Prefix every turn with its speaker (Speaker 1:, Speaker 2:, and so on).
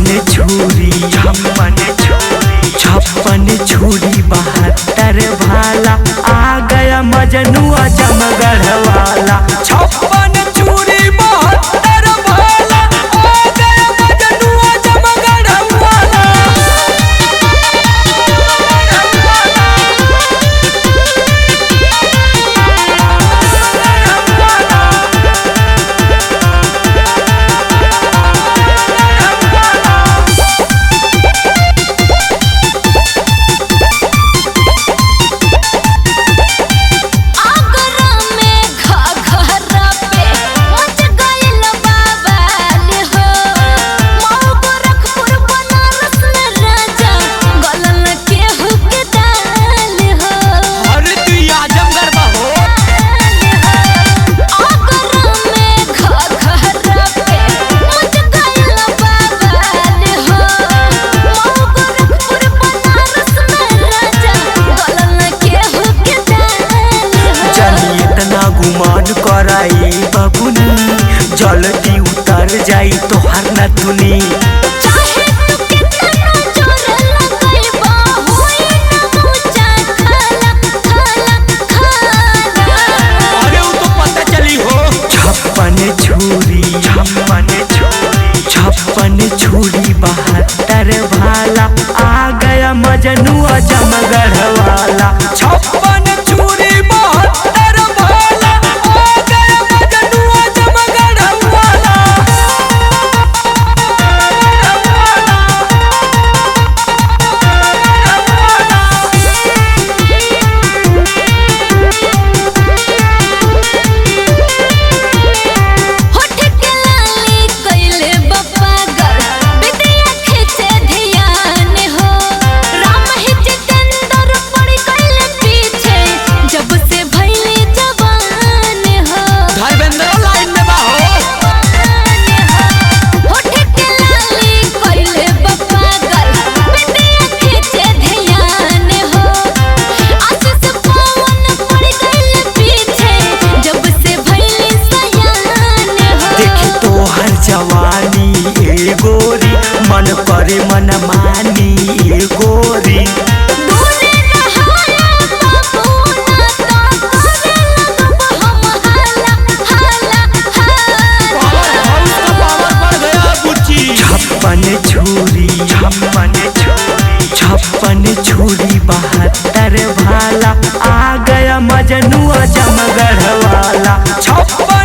Speaker 1: छप्पन छुरी छप्पन छुरी छप्पन छुरी बहत्तर भाला आ गया मजनुआ जमगढ़ वाला छप्पन छुरी बहत्तर भाला आ गया मजनुआ जमगढ़ वाला
Speaker 2: आगरा में घघरा पे मच गइल बवाल हो मऊ गोरखपुर बनारस में राजा गलन केहू के दाल हो
Speaker 1: अरे तू आजमगढ़ बहो
Speaker 2: आगरा में घघरा पे मच गइल बवाल हो मऊ गोरखपुर बनारस में राजा गलन केहू के दाल हो
Speaker 1: चली इतना गुमान कराई बबुनी जल्दी उतर जाई तोहर नथुनी
Speaker 2: चाहे तू कितना जोर लगाइबा होई ना ऊंचा खाला खाला खाला
Speaker 1: अरे वो तो पता चली हो छप्पन छुरी छप्पन छुरी छप्पन छुरी बहत्तर भाला आ गया मजनुआ जमगढ़ वाला छप्पन छुरी बहत्तर भाला आ गया मजनुआ जमगढ़ वाला
Speaker 2: होठ के लाली कइले बपागर बिटिया खींचे ध्यान हो राम ही जितेंद्र पड़ गइले पीछे जब से भइले जवान हो
Speaker 1: धर्मेंद्र लाइन में बाहो
Speaker 2: होठ के लाली कइले बपागर बिटिया खींचे ध्यान हो आशीष पवन पड़ गइले पीछे जब से भइले सयान हो
Speaker 1: देखी तो हर जवानी ए गोरी मन करे मन मानी ए गोरी
Speaker 2: दूने नहाला बाबूना ता करे लगब हम हाला हाला हाला
Speaker 1: छप्पन छुरी छप्पन छुरी छप्पन छुरी बहत्तर भाला आ गया मजनुआ जमगढ़ वाला छप्पन